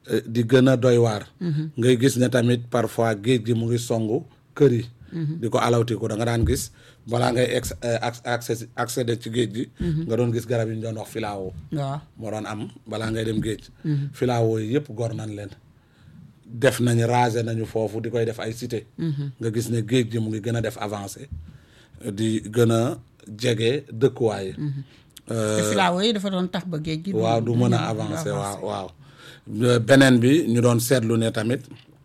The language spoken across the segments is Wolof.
eh, di gën a doy waar ngay gis ne tamit parfois géej gi mu ngi songu kër yi di ko alawtiku da nga daan gis balaa ngay ex eh, ac- accès accéder ci géej gi nga doon gis garab yi ñu doon wax filao waaw moo doon am balaa ngay dem géej filao yi yëpp gor nañ leen def nañ raser nañu foofu di koy def ay cité nga gis ne géej gi mu ngi gën a def avancé di gën a jege dëkkuwaay yi te filaawo yi dafa doon tax ba géej gi. waaw du mën a avancer waaw waaw beneen bi ñu doon seetlu ne tamit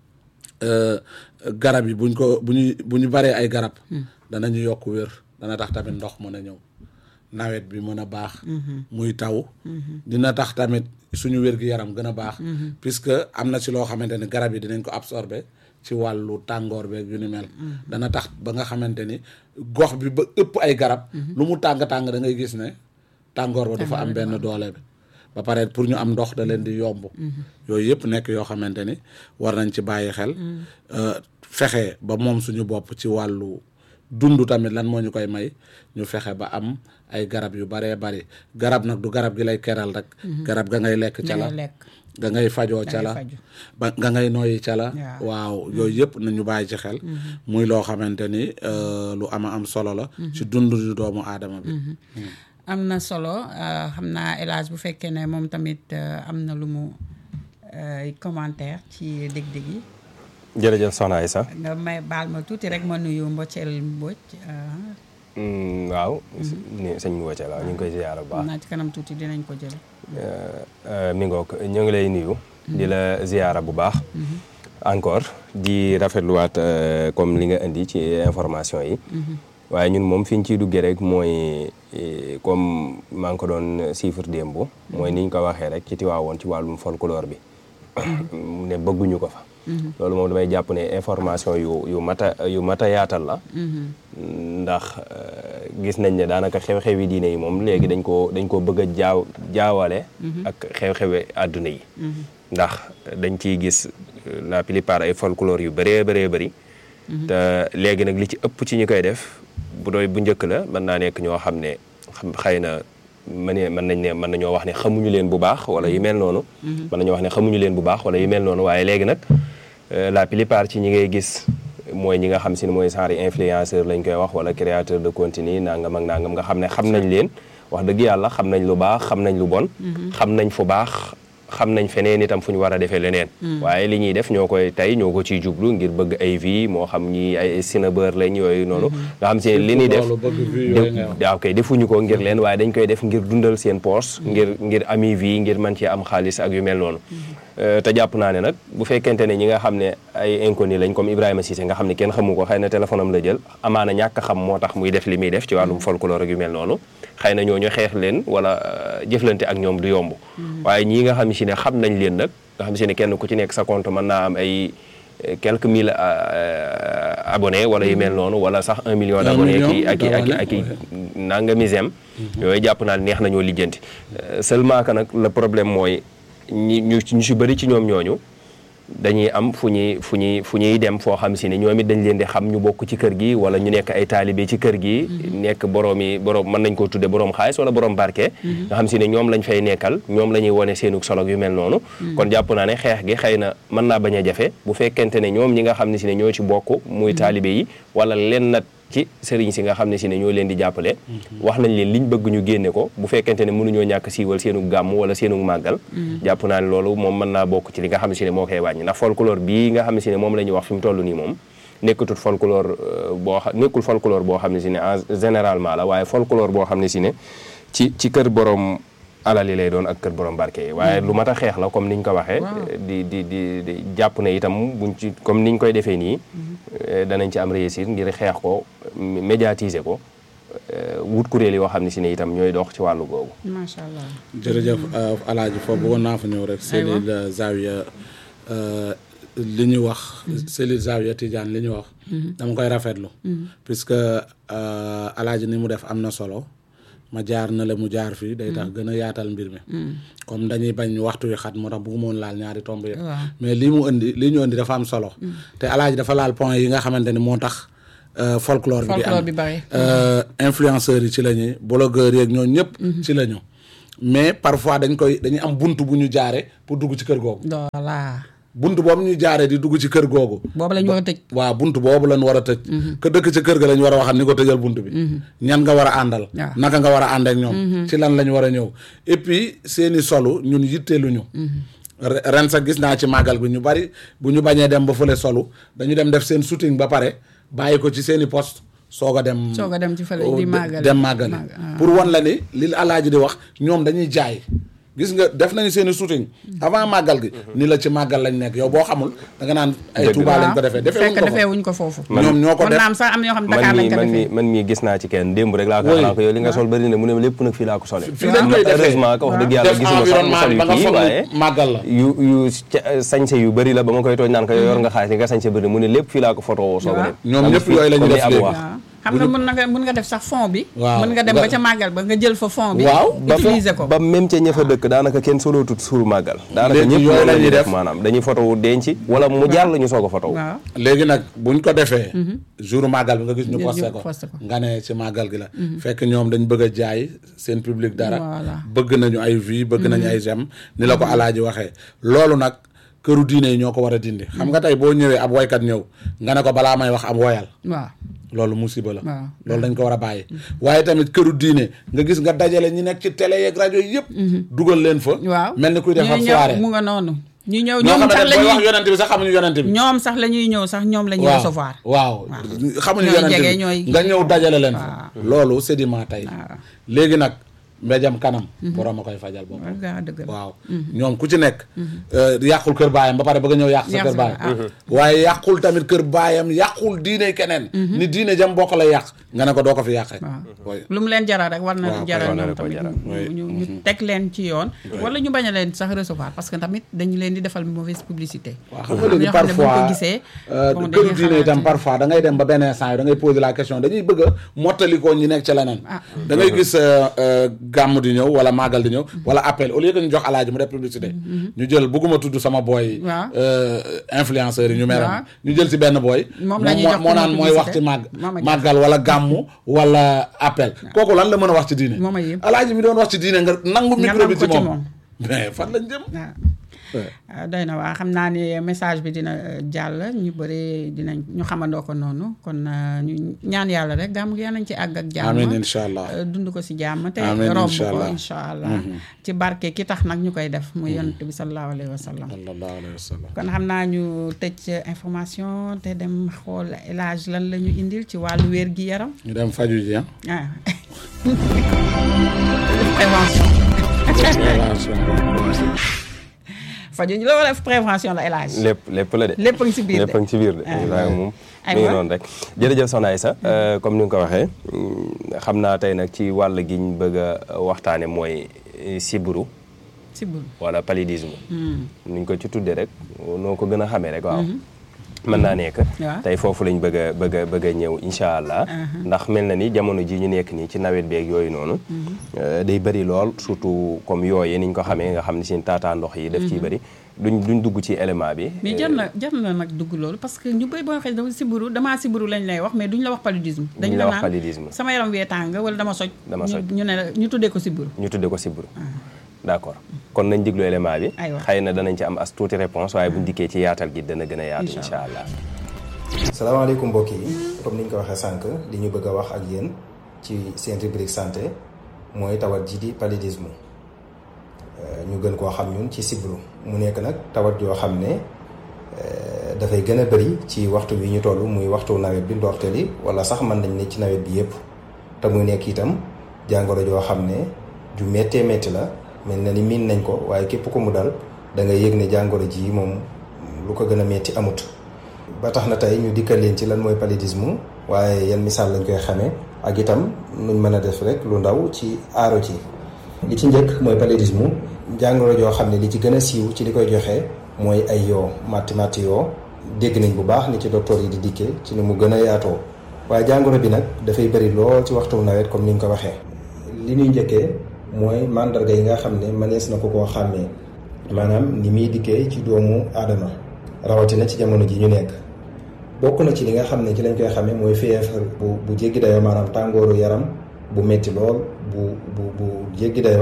euh, garab yi buñ ko bu ñu bu ñu baree ay garab danañu yokk wér dana tax tamit ndox mën a ñëw nawet bi mën a baax muy taw dina tax tamit suñu wér gi yaram gën a baax puisque am na ci loo xamante ne garab yi dinañ ko absorber ci wàllu tàngoor beeg yu ni mel dana tax ba nga xamante ni gox bi ba ëpp ay garab lu mu tàng-tàng da ngay gis ne tàngoor ba dafa am benn doole bi ba pare pour ñu am ndox da leen di yomb yooyu yëpp nekk yoo xamante ni war nañ ci bàyyi xel euh, fexe ba moom suñu bopp ci wàllu dund tamit lan moo ñu koy may ñu fexe ba am ay garab yu baree bari garab nag du garab gi lay keral rek garab ga ngay lekk ca la ngay lekk. ga ngay fajoo ca ngay la faju. ba nga ngay noyyi ca la Waaw. waaw yooyu yëpp nañu bàyyi ci xel muy loo xamante ni euh, lu ama am solo la ci dund du doomu aadama bi am na solo euh, xam naa El Hadj bu fekkee ne moom tamit euh, am na lu mu euh, commentaire ci dég-dég yi jërëjëf soxna Aïssa nga may baal ma tuuti rek ma nuyu Mbocel Mbodj euh, Mm, waaw ni sëñ mu wacce la ñu ngi koy ziyaara bu baax naa ci kanam tuuti dinañ ko jël mi ngoog ñoo ngi lay nuyu di la ziyaara bu baax encore di rafetluwaat euh, comme li nga indi ci information yi waaye ñun moom fi ñu ciy duggee rek mooy eh, comme maa ngi ko doon chiffre démb mooy ni ñu ko waxee rek ci tiwaawoon ci wàllum folklore bi ne bëgguñu ko fa loolu moom damay jàpp ne information yu yu mata yu mata yaatal la ndax euh, gis nañ ne daanaka xew-xewi diine yi moom léegi dañ koo dañ koo bëgg a jaaw jaawale ak xew-xewi àdduna yi ndax dañ ciy gis euh, la plupart ay folklore yu bëree bëree bëri te léegi nag li ci ëpp ci ñi koy def bu doy bu njëkk la mën naa nekk ñoo xam ne xam xëy na mën ne mën nañ ne mën nañoo wax ne xamuñu leen bu baax wala yu mel noonu mën nañoo wax ne xamuñu leen bu baax wala yu mel noonu waaye léegi nag euh, la plupart ci ñi ngay gis mooy ñi nga xam si ne mooy genre influenceur lañ koy wax wala créateur de contenu nangam ak nangam nga xam ne xam nañ leen wax dëgg yàlla xam nañ lu baax xam nañ lu bon xam nañ fu baax xam nañ feneen itam fu ñu war a defee leneen waaye li ñuy def ñoo koy tey ñoo ko ciy jublu ngir bëgg ay vie moo xam ñi ay sinabeur lañ yooyu noonu nga xam si ne li ñuy def loolu bëgg vie yooyu nga wax. waaw kay defuñu ko ngir leen waaye dañ koy def ngir dundal seen poche ngir ngir ami vie ngir mën ci am xaalis ak yu mel noonu Euh, te jàpp naa ne nag bu fekkente ne ñi nga xam ne ay inconnu lañ comme Ibrahima Cissé nga xam ne kenn xamu ko xëy na téléphone am la jël amaana ñàkk a xam moo tax muy def li muy def ci wàllum folklore ak yu mel noonu xëy na ñooñu xeex leen wala euh, jëflante ak ñoom du yomb waaye ñii nga xam si ne xam nañ leen nag nga xam si ne kenn ku ci nekk sa compte mën naa am ay euh, quelques mille euh, abonnés wala yu mel noonu wala sax un million d'abonnés million ak i ak i ak i nangami zem yooyu jàpp naa neex nañoo lijjanti Euh, seulement que nag le problème mooy ñi ñu ñu si bëri ci ñoom ñooñu dañuy am fu ñuy fu ñuy fu ñuy dem foo xam si ne ñoom it dañ leen di xam ñu bokk ci kër gi wala ñu nekk ay taalibe ci kër gi nekk borom yi borom mën nañ koo tudde borom xaalis wala borom barke nga xam si ne ñoom lañ fay nekkal ñoom la ñuy wone seenug solo yu mel noonu kon jàpp naa ne xeex gi xëy na mën naa bañ a jafe bu fekkente ne ñoom ñi nga xam ne si ne ñoo ci bokk muy taalibe yi wala leen nat ci sëriñ si nga xam ne si ne ñoo leen di jàppale wax nañ leen liñ bëgg ñu génne ko bu fekkente ne mënuñoo ñàkk siiwal seenu gàmm wala seenu màggal jàpp naa ne loolu moom mën naa bokk ci li nga xam ne si ne moo koy wàññi ndax folklore bii nga xam ne si ne moom la ñuy wax fi mu toll nii moom nekkatut folklore euh, boo xam nekkul folklore boo xam ne si ne en généralement la waaye folklore boo xam ne si ne ci ci kër borom alal yi lay doon ak kër borom barke yi waaye lu mat a xeex la comme niñ ko waxee di di di di jàpp ne itam buñ ci comme niñ koy defee nii eh, danañ ci am réussir ngir xeex ko m- médiatiser ko eh, wut kuréel yoo xam ne si ne itam ñooy dox ci wàllu googu macha allah. jërëjëf euh, alaaji foofu bëggoon naa fa ñëw rek cellule Zawiya euh, li ñu wax cellule Zawiya Tidiane li ñu wax dama koy rafetlu puisque euh, alaaji ni mu def am na solo ma jaar na la mu jaar fii day tax gën a yaatal mbir mi comme dañuy bañ waxtu wi xat moo tax bëgguma woon laal ñaari tomb yëpp Waaw. mais lii mu indi lii ñu indi dafa am solo te alaaji dafa laal point yi nga xamante ni moo tax euh, folklore bi di Folklore am bi bari. Euh, influenceurs yi ci la ñuy blogueurs yeeg ñoo ñëpp ci la ñu mais parfois dañ koy dañuy am buntu bu ñu jaare pour dugg ci kër googu voilà buntu boobu ñuy jaaree di dugg ci kër googu boobu la ñu war a tëj waaw buntu boobu lañ war a tëj que dëkk ci kër ga lañ war a waxal ni ko tëjal buntu bi ñan nga war a àndal waaw. naka nga war a ànd ak ñoom ci lan lañ war a ñëw et puis seeni solu ñun yitteeluñu Re- ren sax gis naa ci màggal bi ñu bari bu ñu bañee dem ba fële solu dañu dem def seen shooting ba pare bàyyi ko ci seeni poste soog a dem Soog a dem ci fële oh, di de- màggali. dem màggali Màgg- ah. pour wan la ni li alaaji di wax ñoom dañuy jaay gis nga def nañu seeni shooting avant màggal gi ni la ci màggal lañ nekk yow boo xamul da nga naan ay Dëgg Touba la. lañ ko defee defee wuñ fekk ko defee fa wuñ ko foofu ñoom ñoo ko kon def naam sax am na yoo xam ne man Dakar lañ mii ko man defee mii man mii gis naa ci kenn démb rek laa ko Oui. xanaa ko yow li nga sol bëri na mu ne ma lépp nag fii laa ko sole fii lañ koy defee heureusement que wax dëgg yàlla def gisuma sax mu environnement sol bi yu ba nga kii foog waaye ni màggal la yu yu ca- sañse yu bëri la ba ma koy tooñ naan ko yow yor nga xaalis nga sañse bëri mu ne lépp fii laa ko photo woo soog a dem ñoom ñëpp yooyu la ñu comme def li am léegi. wax waaw xam nga mën na nga mën nga def sax fond bi Waaw. mën nga dem Nga- ba ca màggal ba nga jël fa fond bi Waaw, ba utiliser ko ba même ca ña fa dëkk daanaka kenn solo tut suuru màggal daanaka Léegi ñëpp yooyu loolu la la ñuy ñuy def def. maanaam dañuy photo wu denc wala mu jàll ñu soog a photo wu waaw léegi nag buñ ko defee jour màggal bi nga gis ñu Ñu- posté ñu ko posté ko. nga ne ci màggal gi la fekk ñoom dañ bëgg a jaay seen public dara Voilà. bëgg nañu ay vie bëgg nañu ay j'aime ni la ko alaaji waxee loolu nag këru diine yi ñoo ko war a dindi xam nga tey boo ñëwee ab woykat ñëw nga ne ko balaa may wax am woyal waaw loolu musiba la waaw. loolu dañ ko war a bàyyi waaye tamit këru diine nga gis nga dajale ñi nekk ci télé yeeg rajo yëpp dugal leen fa waaw mel ni kuy def ab ñuy soirée ñëw mu nga noonu ñu ñëw ñoo ñoom xam sax ne la booy wax ñuy yonent bi sax xamuñu yonent bi ñoom sax la ñuy ñëw sax ñoom la ñuy recevoir waaw xamuñu Ñooy yonent jege, bi ñooy- nga ñëw dajale leen fa waaw. loolu sédiment tey waaw léegi nag mbéjam kanam borom a koy fajal boppam waaw gaa dëgg la waaw ñoom ku ci nekk euh, yàqul kër baayam ba pare bëgg a ñëw yàq sa Yàq kër sa baayam kër, waaye yàqul tamit kër baayam yàqul diine keneen ni diine jam bokk la yàq nga ne ko doo ko fi yàqee oui. lu mu leen jaral rek war na Waaw, jaral war na ñoom leen ko tamit jaral. Oui. ñu ñu ñu teg leen ci yoon wala ñu bañ a leen sax recevoir parce que tamit dañu leen di defal mauvaise publicité waaw xam nga am léegi yoo xam ne bu ñu ko parfois gisee euh, bon, këru dañuy diine xalaat itam ne- parfois da ngay dem ba benn instant yi da ngay poser la question dañuy bëgg a mottalikoo ñi nekk ci leneen Ah. da ngay gis euh, euh, gàmm di ñëw wala màggal di ñëw wala appel au lieu que ñu jox alaaji mu def publicité ñu jël bëgguma tudd sama booy Waaw. euh, influenceurs yi ñu meram Waaw. ñu jël ci benn booy Moom la ñuy moo jox moo naan pour mooy wax ci publicité. màgg Moom a màggal wala gàmmu wala appel kooku lan la mën a wax ci diine Moom a yéem. alaaji mi doon wax ci diine nga nangu Nga micro bi nangu ci ko ci moom moom. mais fan lañ jëm waaw waaw doy na waa xam naa ne message bi dina euh, jàll ñu bëri dinañ ñu xamandoo ko noonu kon euh, ñu ñaan yàlla rek gàmm gi yal nañ ci àgg ak jàmm amiin incha allah euh, dund ko si jàmm te Amiin, romb incha ko allah. incha allah ci barke ki tax nag ñu koy def muy yonent bi sallallahu alayhi wa sallam sallallahu alayhi wa sallam kon xam naa ñu tëj information te dem xool élage lan la ñu indil ci wàllu wér gi yaram ñu dem faju ji ah ah prévention faju ñu la wala prévention la élage lépp lépp la de lépp a ngi si biir de lépp a ngi ci biir de Ah. waaye moom Aywa. mi ngi noonu rek jërëjëf soxna Aïssa euh, comme ni nga ko waxee mm, xam naa tey nag ci wàll gi ñu bëgg a waxtaane mooy eh, sibbiru si bul wala paludisme nuñ ko ci tuddee rek noo ko gën a xamee rek waaw mën naa nekk Waaw. tey foofu lañ bëgg a bëgg a bëgg a ñëw incha allah ndax mel na ni jamono ji ñu nekk nii ci nawet beeg yooyu noonu euh, day bëri lool surtout comme yooyu niñ ko xamee nga xam ne seen taataa ndox yi daf ciy bëri duñ duñ dugg ci élément bi mais jar na jar na nag dugg loolu parce que ñu bëri boo waxee dama siburu damaa siburu lañ lay wax mais duñ la wax paludisme dañ Duñ la la wax naan paludisme. sama yaram wee tàng wala dama soj Dama ñu- soj. ñu ne la ñu tuddee ko siburu ñu tudde ko sibbiru d'accord kon nañ diglu élément bi Aywa. xëy na danañ ci am as tuuti réponse waaye buñ dikkee ci yaatal gi dana gën a yaatu Incha incha allah salaamaaleykum mbokk yi comme ni ñu ko waxee sànq li ñu bëgg a wax ak yéen ci seen rubrique santé mooy tawat ji di paludisme Euh, ñu gën koo xam ñun ci sibru mu nekk nag tawat yoo xam ne euh, dafay gën a bëri ci waxtu wi ñu toll muy waxtu nawet bi ndorteli wala sax mën nañ ne ci nawet bi yépp te muy nekk itam jàngoro joo xam ne ju méttee métti la mel na ni miin nañ ko waaye képp ko mu dal da ngay yëg ne jàngoro ji moom lu ko gën a métti amut ba tax na tey ñu dikkal leen ci lan mooy paludisme waaye yan misaal lañ koy xamee ak itam nuñ mën a def rek lu ndaw ci aaro ci li ci njëkk mooy paludisme jàngoro joo xam ne li ci gën a siiw ci li koy joxe mooy ay yoo màtti màtti yoo dégg nañ bu baax ni ci docteur yi di dikkee ci ni mu gën a yaatoo waaye jàngoro bi nag dafay bëri lool ci waxtu nawet comme ni ñu ko waxee li ñuy njëkkee mooy màndarga yi nga xam ne mënees na ko koo xàmmee maanaam ni muy dikkee ci doomu aadama rawatina ci jamono ji ñu nekk bokk na ci li nga xam ne ci lañ koy xamee mooy fièvre bu bu jéggi dayoo maanaam tàngooru yaram bu metti lool bu bu bu jéggi dayoo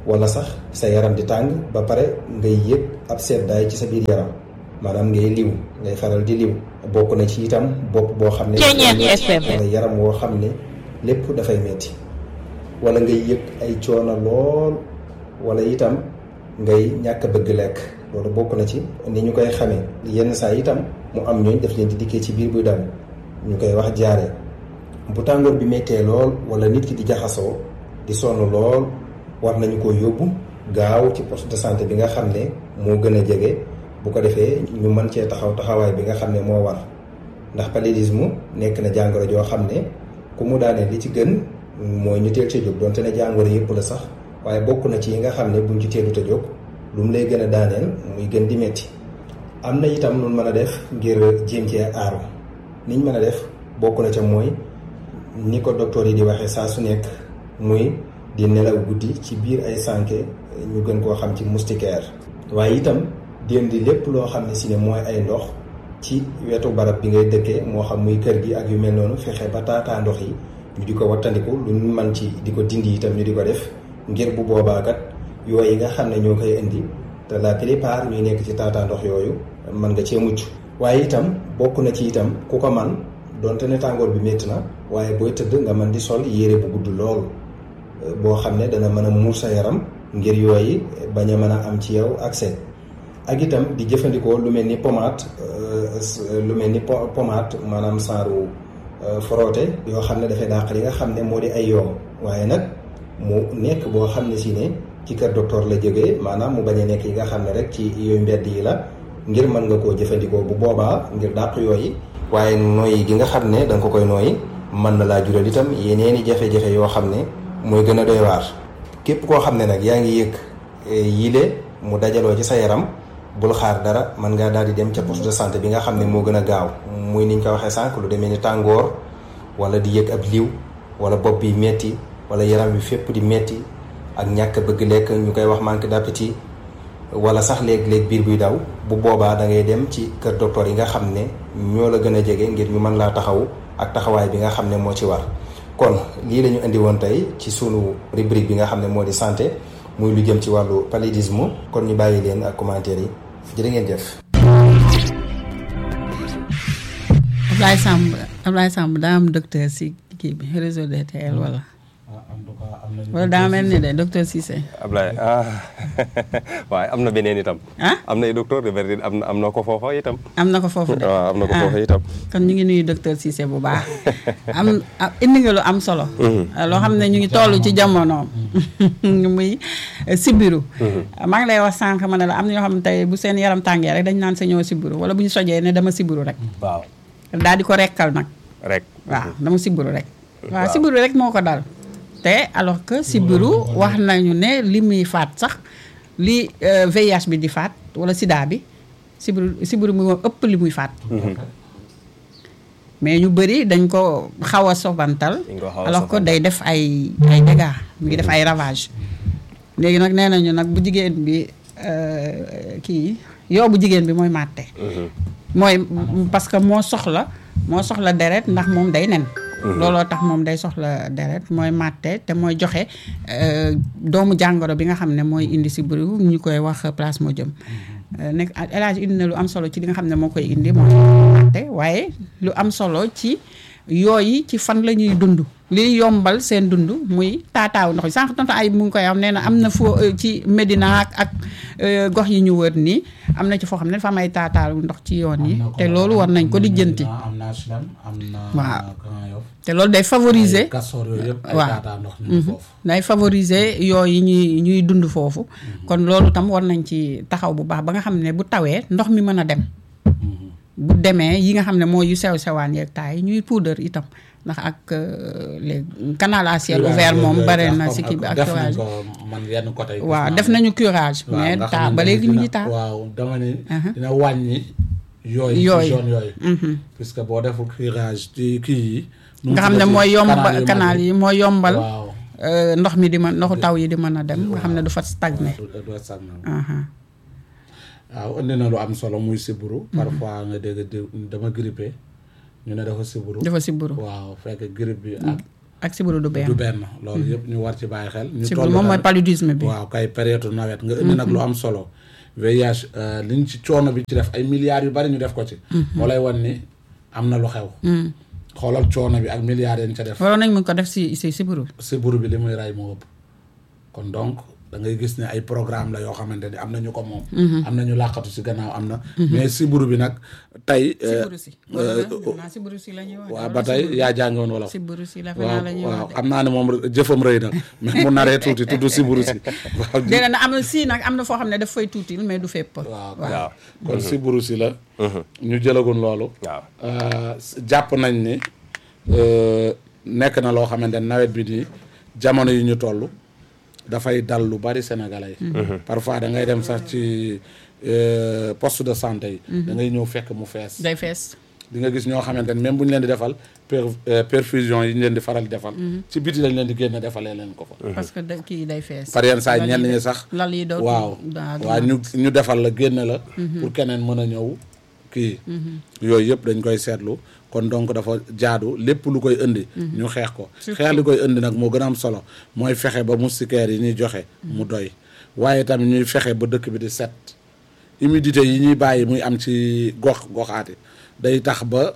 wala sax sa yaram di tàng ba pare ngay yëg ab seddaay ci sa biir yaram maanaam ngay liw ngay faral di liw bokk na ci itam bopp boo xam ne wala yaram woo xam ne lépp dafay metti wala ngay yëg ay coono lool wala itam ngay ñàkk bëgg lekk loolu bokk na ci ni ñu koy xamee yenn saa itam mu am ñooñ daf leen di dikkee ci biir buy daw ñu koy wax jaare bu tàngoor bi méttee lool wala nit ki di jaxasoo di sonn lool war nañu ko yóbbu gaaw ci poste de santé bi nga xam ne moo gën a jege bu ko defee ñu mën cee taxaw taxawaay bi nga xam ne moo war ndax paludisme nekk na jàngoro joo xam ne ku mu daanee li ci gën mooy ñu teel ci jóg donte ne jàngoro yëpp la sax waaye bokk na ci yi nga xam ne buñ ci teelut a jóg lu mu lay gën a daaneel muy gën di metti am na itam lu mën a def ngir jéem cee aaru niñ mën a def bokk na ca mooy ni ko docteur yi di waxee saa su nekk muy di nelaw guddi ci biir ay sànke ñu gën koo xam ci moustiquaire waaye itam di lépp loo xam ne si ne mooy ay ndox ci wetu barab bi ngay dëkkee moo xam muy kër gi ak yu mel noonu fexe ba taataa ndox yi ñu di ko wattandiku lu ñu mën ci di ko dindi itam ñu di ko def ngir bu boobaa kat yooyu yi nga xam ne ñoo koy indi te la plupart ñuy nekk ci taataa ndox yooyu mën nga cee mucc waaye itam bokk na ci itam ku ko man donte ne tàngoor bi métti na waaye booy tëdd nga mën di sol yére bu gudd lool boo xam ne dana mën a muur sa yaram ngir yooyu bañ a mën a am ci yow accès ak itam di jëfandikoo lu mel ni pommade lu mel ni pommade maanaam saaru frotté yoo xam ne dafay dàq li nga xam ne moo di ay yoo waaye nag mu nekk boo xam ne si ne ci kër docteur la jógee maanaam mu bañ a nekk yi nga xam ne rek ci yooyu mbedd yi la ngir mën nga koo jëfandikoo bu boobaa ngir dàq yooyu waaye nooyi gi nga xam ne da nga ko koy nooyi mën na laa jural itam yeneeni jafe-jafe yoo xam ne mooy gën a doy waar képp koo xam ne nag yaa ngi yëg yile mu dajaloo ci sa yaram bul xaar dara mën ngaa daal di dem ca poste de santé bi nga xam ne moo gën a gaaw muy niñ ko waxee sànq lu demee ni tàngoor wala di yëg ab liw wala bopp bi metti wala yaram bi fépp di metti ak ñàkk bëgg lekk ñu koy wax manque d'appétit wala sax léeg-léeg biir buy daw bu boobaa da ngay dem ci kër docteur yi nga xam ne ñoo la gën a jege ngir ñu mën laa taxaw ak taxawaay bi nga xam ne moo ci war kon lii la ñu indi woon tey ci sunu rubrique bi nga xam ne moo di santé muy lu jëm ci wàllu paludisme kon ñu bàyyi leen ak commentaire yi jërë ngeen jëf. Ablaye Samb Ablaye Samb daa am docteur si kii bi réseau DTL wala. en tout cas am nañu. wala daa mel ni de docteur Cissé. Ablaye ah waaye am na beneen itam. ah am na ay docteur de verdure am na am na ko foofa itam. am na ko foofu de. waaw am na ko foofa itam. kon ñu ngi nuyu docteur Cissé bu baax am indi nga lu am solo. loo xam ne ñu ngi toll ci jamonoom. muy sibiru. maa ngi lay wax sànq ma ne la am na ñoo xam ne tey bu seen yaram tàngee rek dañ naan sa ñëw sibiru wala bu ñu sojee ne dama sibiru rek. waaw daal di ko rekkal nag. rek. waaw dama sibiru rek. waaw sibiru rek moo ko dal. te alors que sibiru wax nañu ne li muy faat sax li VIH bi di faat wala sida bi sibiru sibiru bi moom ëpp li muy faat. mais ñu bëri dañ ko xaw a sobantal. dañ ko xaw a alors que day def ay ay dégâts mu ngi def ay ravages. léegi nag nee nañu nag bu jigéen bi kii yow bu jigéen bi mooy màtte. mooy parce que moo soxla moo soxla deret ndax moom day nen. looloo tax moom day soxla deret mooy màtte te mooy joxe doomu jàngoro bi nga xam ne mooy indi si bëriw ñu koy wax plasmodium. nekk El Hadj indi na lu am solo ci li nga xam ne moo koy indi mooy màtte waaye lu am solo ci yooyu ci fan la ñuy dund. li yombal seen dund muy taataaw ndox yi sànq tonton ay mu ngi koy am nee na am na foo ci Medina ak ak gox yi ñu wër nii am na ci foo xam ne dafa am ay taataaw ndox ci yoon yi te loolu war nañ ko lijjanti. am na HLM am na. waaw Grand Yoff. te loolu day favoriser. Kastoor yooyu yëpp. ay waaw. taataa ndox ñu ngi foofu. day favoriser yooyu ñuy ñuy dund foofu. kon loolu tam war nañ ci taxaw bu baax ba nga xam ne bu tawee ndox mi mën a dem. bu demee yi nga xam ne mooy yu sew sewaan yeeg taay ñuy poudre itam ndax ak les canal à ciel ouvert moom bare na si kii bi ak def nañ curage ko man yenn côté yi. waaw gis def naa nañu curage waaw, mais nga taa xam ne ba léegi ñu dina- ngi taa waaw dama ni. Uh-huh. dina wàññi. yooyu Yooyu. ci zone yooyu. Mhm. puisque boo deful curage ci kii yi. nu mu nga xam ne tuddati? mooy yomb canal yu mag canal yi mooy yombal waaw euh, ndox mi di mën ndoxu taw yi di mën a dem nga xam ne du fa stagné du du stagné. aha waaw indi na lu am solo muy siburu. parfois nga dégg di dama grippé ñu ne dafa siburu. dafa si buru waaw fekk grippe bi ak ak sibiru du benn du benn loolu yëpp ñu war ci bàyyi xel ñu sibiru toll moom mooy daal- paludisme bi waaw kay période nawet nga indi nag lu am solo VIH euh, liñ ci coono bi ci def ay milliards yu bari ñu def ko ci moo lay wan ni am na lu xew xoolal coono bi ak milliards yi ñu ca def waroon nañ mun ko def si si sibiru siburu bi li muy rey moo ëpp kon donc da ngay gis ne ay programme la yoo xamante ni am na ñu ko moom am na ñu làqatu si gannaaw am na mais siburu bi nag tey euh, sibiru si wala naa sibiru si la ñuy wax waaw ba tey yaa jàngoon wala sibiru si la fa waaw la ñuy waaw wax xam naa ne moom jëfam rëy na mais mu naree tuuti tudd siburu si waaw de dégg na am na si nag am na foo xam ne daf fay tuuti mais du fépp waaw waaw kon siburu si la ñu jëlagun loolu waaw Euh, jàpp nañ ni euh, nekk na loo xamante ne nawet bi nii jamono yi ñu toll dafay dal lu bari sénégalais yi parfois da ngay dem sax ci euh, poste de santé yi da ngay ñëw fekk mu fees day fees di nga gis ñoo xamante ne même bu ñu leen di defal per euh, perfusion yi ñu leen di faral di defal ci biti lañ leen di génne defalee leen ko fa parce que da kii day fees par yenn saa yi Lal yi ñenn ñi de- sax lal yi dootul waaw daa- du waaw mat. ñu ñu defal la génne la pour keneen mën a ñëw kii yooyu yëpp dañ koy seetlu kon donc dafa jaadu lépp lu koy indi ñu xeex ko xeex li koy indi nag moo gën a am solo mooy fexe ba moustiquaires yi ñuy joxe mu doy waaye tamit ñuy fexe ba dëkk bi di set humidité yi ñuy bàyyi muy am ci gox goxaati day tax ba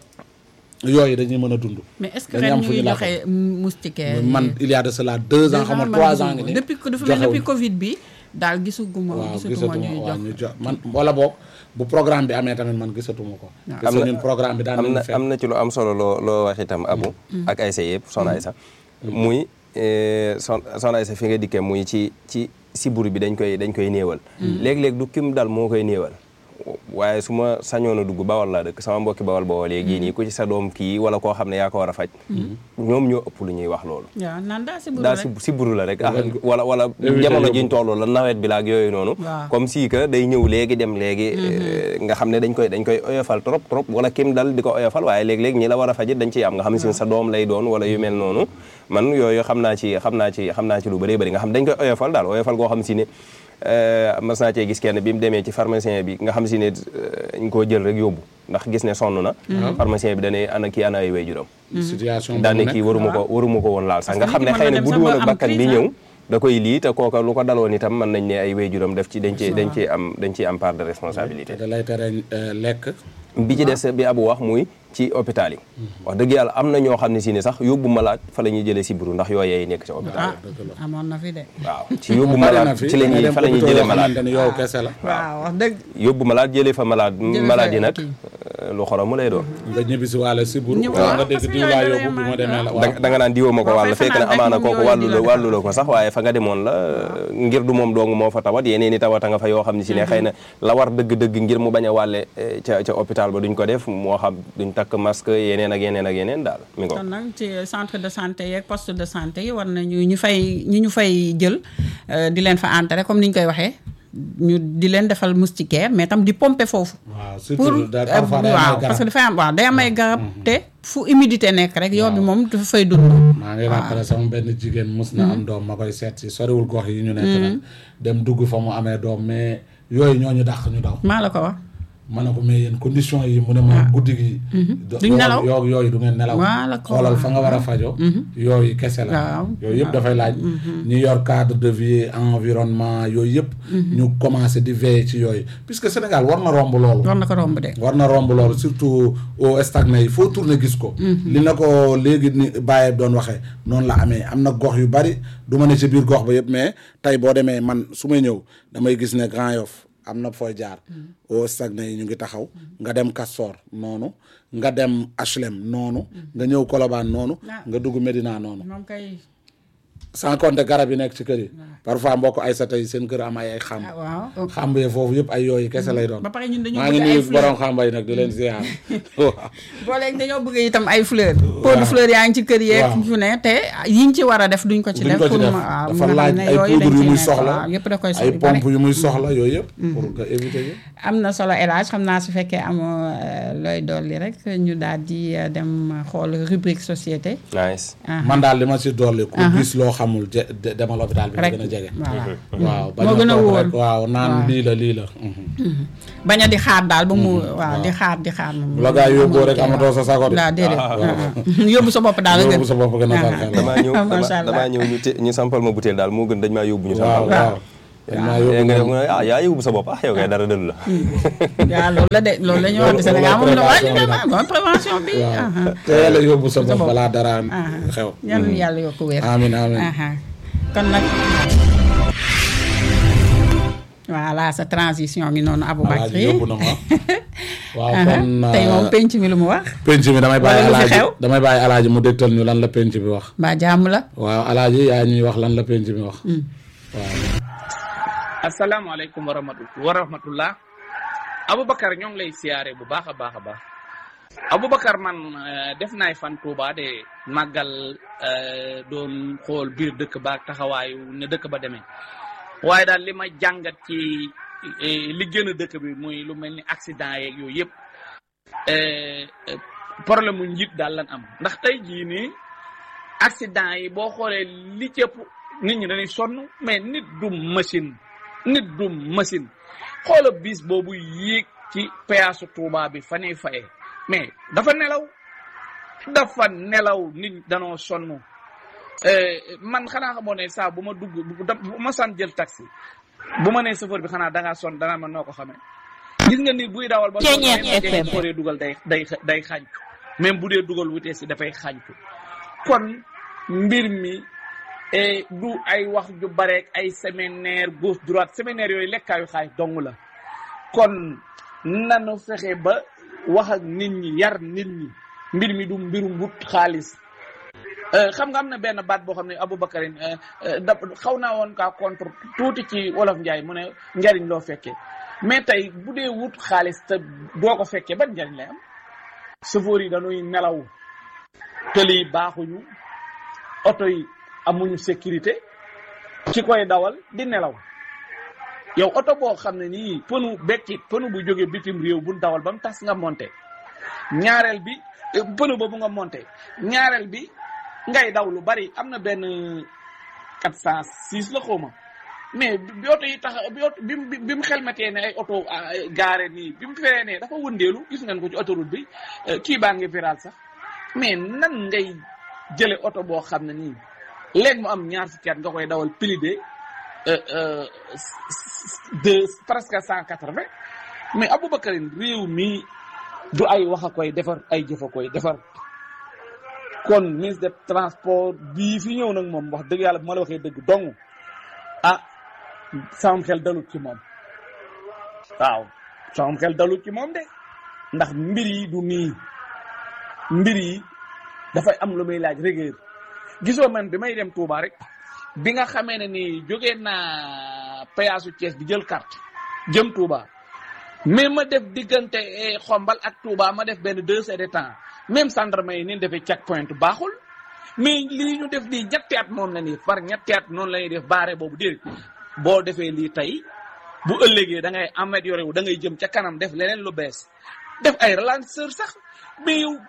yooyu dañuy mën a dund mais est-ce que dañuy ren am ñu fu ngi ñu làqatu. joxe moustiquaire man il y a de cela deux ans xam nga trois ans ngi nii depuis dafa mel joxewuñ depuis Covid bi daal gisuguma waaw gisatuma gisatuma ñuy waaw jox ñu jox man wala boog bu programme bi amee tamit man gisatuma ko. gis Am nga na- ñun programme bi daan am na nañu fekk. am na ci lu am solo loo loo wax itam abu ak Aysa yëpp soxna Aysa muy eh, son soxna Aysa fi nga dikkee muy ci ci siburu bi dañ koy dañ koy néewal léeg-léeg du kim dal moo koy néewal waaye su ma sañoon a dugg bawal laa dëkk sama mbokki bawal bawal yeeg yii nii ku ci sa doom kii wala koo xam ne yaa ko war a faj ñoom ñoo ëpp lu ñuy wax loolu waaw naan daa si buru daa rek si siburu la rek ah wala wala Éviter jamono yóbbu jiñ toll la nawet bi la ak yooyu noonu Waaw. comme si que day ñëw léegi dem léegi eh, nga xam ne dañ koy dañ koy oyofal trop trop wala kim dal di ko oyofal waaye léeg-léeg ñi la war a fajit dañ ciy am nga xam ne si sa doom lay doon wala yu mel noonu man yooyu xam naa ci xam naa ci xam naa ci lu bëree bëri nga xam dañ koy oyofal daal oyofal goo xam si ne eh, mas naa cee gis kenn bi mu demee ci pharmacien bi nga xam si ne eh, ñu koo jël rek yóbbu ndax gis ne sonn na pharmacien bi dane ana kii ana ay way juróom situation bi daane mu kii nekk. waruma ko waruma ko woon laal sax nga Parce xam que ne nit ki xëy mën na na dem bu sax dul woon ak ba am bakkan bi crise, ñëw da koy lii te kooka lu ko daloon itam mën nañ ne ay waajuram def ci dañ ci dañ ci am dañ ciy am part de responsabilité da lay tere euh, lekk. bi ci des bi abu wax muy ci hôpital yi wax dëgg yàlla am na ñoo xam ne si ne sax yóbbu malaat fa la ñuy jëlee sibbiru ndax yooyee nekk ci hôpital ah amoon na fi de waaw ci yóbbu bari na malaat fi ci la ñuy nga dem fa la ñuy hôpital jëlee yoo malaat xamante ni yow kese la. waaw wax dëgg yóbbu malaat jëlee fa malaat Jëlee fa malaat yi nag kii. euh, lu xorom mu lay doon nga ñibbisi waale siburu. Ñëw wala nga waaw, dégg parce que diw yooyu laa da yóbbu lay bi ma demee la da waaw. da nga naan diwoo ma ko Boo wàll fay fekk na fanaan rek amaana moom kooku yooyu wàllu di la la wàllu la ko sax waaye fa nga demoon la ngir du moom dong moo fa tawat yeneen i tawata nga fa yoo xam ne si ne xëy na la war dëgg-dëgg ngir mu bañ a wàlle eh, ca ca hôpital ba duñ ko def moo xam duñ takk masque yeneen ak yeneen ak yeneen daal mi ngo kon nag ci centre de santé yeeg poste de santé yi war nañu ñu fay ñi ñu fay jël euh, di leen fa entrer comme ni ñu koy waxee ñu di leen defal moustiquaire mais tam di pomper foofu. waaw pour surtout daal parfois day am ay waaw garab. parce que dafay am waaw day am ay garab te fu humidité nekk rek yoo bi moom dafa fay dund. maa ngi rappelé sama benn jigéen mus na am doom ma koy seet si soriwul gox yi ñu nekk nag dem dugg fa mu amee doom mais yooyu ñoo ñu dàq ñu daw maa la ko wax. ma ne ko mais yéen condition yi mu ne ma guddi gi do- Duñ nelaw. yoo yooyu du ngeen nelaw Voilà ko xoolal fa nga war a fajo yooyu kese la Waaw. yooyu yëpp dafay laaj ñu yor cadre de vie environnement yooyu yëpp ñu commencé di veiller ci yooyu puisque Sénégal war na romb loolu war na ko romb de. war na romb loolu surtout au stagné yi foo tourné gis ko li na ko léegi ni Baye doon waxee noonu la amee am na gox yu bari du ma ne ci biir gox ba yëpp mais tey boo demee man su may ñëw damay gis ne Grand Yoff am na fooy jaar au stagné yi ñu ngi taxaw nga dem Castor noonu nga dem HLM noonu nga ñëw Colobane noonu Ah. nga dugg Médina noonu moom kay. sans compter garab yi nekk ci kër yi parfois mbokk ay sa tey seen kër am ay ay xàmb ah waaw. xàmb yi foofu yëpp ay yooyu kese lay doon ba pare ñun dañoo maa ngi bëgg ay nuyu fleurs. borom xàmba yi nag di leen ziar waaw boo léegi dañoo bëgg itam ay fleur pot de fleur yaa ngi ci kër yeeg Waaw. fu ne te yiñ ci war a def duñ ko ci duñ def ko ci def ma- waaw, dafa nga xam laaj ne ay yooyu dañ poudre yu ciy muy nekk, soxla waaw, yëpp da koy ay soxla yu bari. pompe yu muy soxla yooyu yëpp pour nga éviter yi am na solo élage xam naa su fekkee amoo euh, looy dolli rek ñu daal di euh, dem xool rubrique société nice ah man daal li ma si dolli ku gis loo xam xamul je de- demal hôpital bi nga rek gën a jege. voilà waaw bañ moo a gën a toog wóor rek waaw naan waaw. lii la lii la. mhm. bañ a di xaar daal ba mu waaw di xaar di xaar moom bu la gaa yóbboo rek amatoo sa sago de. waaw déedéet yóbbu sa bopp daal la gën yóbbu sa bopp gën a dal xel. damaa ñëw Macha Allah. damaa ñëw ñu te ñu sampal ma butéel daal moo gën dañ maa yóbbu ñu waaw sampal waaw. dañ maa yóbbu nga moom. mu ne ah yaa yóbbu sa bopp ah yow kay dara dëllu la waaw loolu la de loolu la ñuy wax de Sénégal moom la waaye li prévention bi nga bon prévention bi waaw aha. te yàlla yóbbu sa bopp bopp. balaa dara aha. xew. yal na yàlla yokk wér amiin amiin. aha kon nag voilà sa transition ngi noonu alaaji Aboubacry yóbbu na ma. waaw aha. kon. tey moom euh, penc mi lu mu wax penc mi damay bàyyi Wala lu fi alaaji xew? damay bàyyi alaaji mu dégtal ñu lan la penc bi wax. mbaa jàmm la waaw alaaji yaa ñuy wax lan la penc mi wax. waaw. asalaamaaleykum wa rahmatulah wa rahmatullah Aboubacar ñoo ngi lay siyaare bu baax a baax a baax Aboubacar man euh, def naay fan Touba de màggal euh, doon xool biir dëkk ba ak taxawaayu ne dëkk ba demee waaye daal li ma jàngat ci eh, li gën a dëkk bi muy lu mel ni accident yeeg yooyu yëpp eh, eh, problème mu njiit daal lan am ndax tey jii nii accident yi boo xoolee li ci ëpp nit ñi dañuy sonn mais nit du machine nit du machine xoola bis boobu yéeg ci péage Touba bi fa ñuy fayee mais dafa nelaw dafa nelaw nit danoo sonn Eh, man xanaa xamoo ne saa bu ma dugg bu da- bu ma san jël taxi bu ma nee chauffeur bi xanaa da ngaa sonn danaa ma noo ko xamee gis nga ni buy dawal ba sonn même bu dee foree dugal day day day xàncu même bu dee dugal vitesse yi dafay xàncu kon mbir mi eh, du ay wax ju bareek ay séminaire gauche droite séminaire yooyu lekkaayu xaay dong la kon nanu fexe ba wax ak nit ñi yar nit ñi mbir mi du mbirum wut xaalis Euh, xam nga am na benn baat boo xam ne Aboubacarin euh, euh, da xaw naa woon kaa contre tuuti ci wolof njaay mu ne njariñ loo fekkee mais tey bu dee wut xaalis te doo ko fekkee ban njariñ lay am chauffeur yi dañuy nelaw tëli yi baaxuñu oto yi amuñu sécurité ci koy dawal di nelaw yow oto boo xam ne nii pënu bekkit pënu bu jógee bitim réew bu dawal ba mu tas nga monté ñaareel bi eh, pënu boobu nga monté ñaareel bi ngay daw lu bari am na benn 406 la xawma mais bi bi oto yi tax bi oto bi mu bi mu xelmetee ne ay oto ah, gaare nii bi mu feree ne dafa wëndeelu gis ngeen ko ci autoroute bi eh, kii baa ngi viral sax mais nan ngay jële oto boo xam ne nii léegi mu am ñaar fukki at nga koy dawal plus de euh, euh, de presque cent quatre vingt mais Aboubacarine réew mi du ay wax a koy defar ay jëf a koy defar kon ministre de transport bii fi ñëw nag moom wax dëgg yàlla bu ma la waxee dëgg dong ah sama xel dalut ci moom waaw sama xel dalut ci moom de ndax mbir yi du nii mbir yi dafay am lu muy laaj rigueur gisoo man bi may dem Touba rek bi nga xamee ne ni jógee naa péage Thiès di jël carte jëm Touba mais ma def diggante eh, xombal ak Touba ma def benn deux heures de temps même gendarme yi ni ñu defee check point baaxul mais lii ñu def nii ñetti at moom la nii par ñetti at noonu la ñuy def baare boobu déedéet boo defee lii tey bu ëllëgee da ngay amélioré wu da ngay jëm ca kanam def leneen lu bees def ay ralentisseur sax mais yow